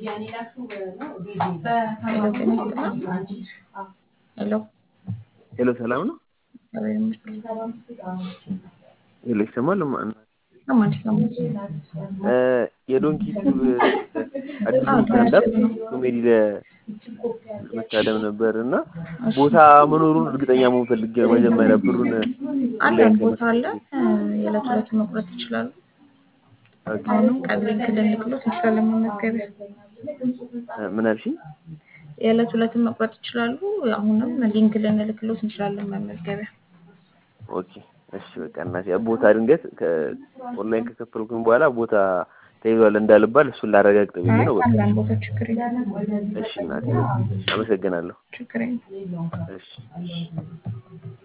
ሄሎ ጤና ይስጥልኝ። ሄሎ ሄሎ ሰላም ነው? እግዚአብሔር ይመስገን። ሄሎ ይሰማል? ማ- አማን ይሰማል? የዶንኪ ቲዩብ አዲሱ አዎ፣ ስታንዳፕ ነው። ኮሜዲ ለመታደም ነበር እና ቦታ መኖሩን እርግጠኛ መሆን ፈልጌ ነው። መጀመሪያ ብሩን አለን ቦታ አለ። የዕለት ዕለት መቁረጥ ይችላሉ። አሁንም ቀን ሊንክ ልንልክሎት እንችላለን መመዝገቢያ። ምን አልሽኝ? የዕለት ዕለትን መቁረጥ ይችላሉ። አሁንም ሊንክ ልንልክሎት እንችላለን መመዝገቢያ። ኦኬ እሺ በቃ እናቴ ቦታ ድንገት ኦንላይን ከከፈልኩኝ በኋላ ቦታ ተይዟል እንዳልባል እሱን ላረጋግጥ ብዬ ነው። በቃ አለን ቦታ ችግር የለም። እሺ እናቴ አመሰግናለሁ። ችግር የለም። እሺ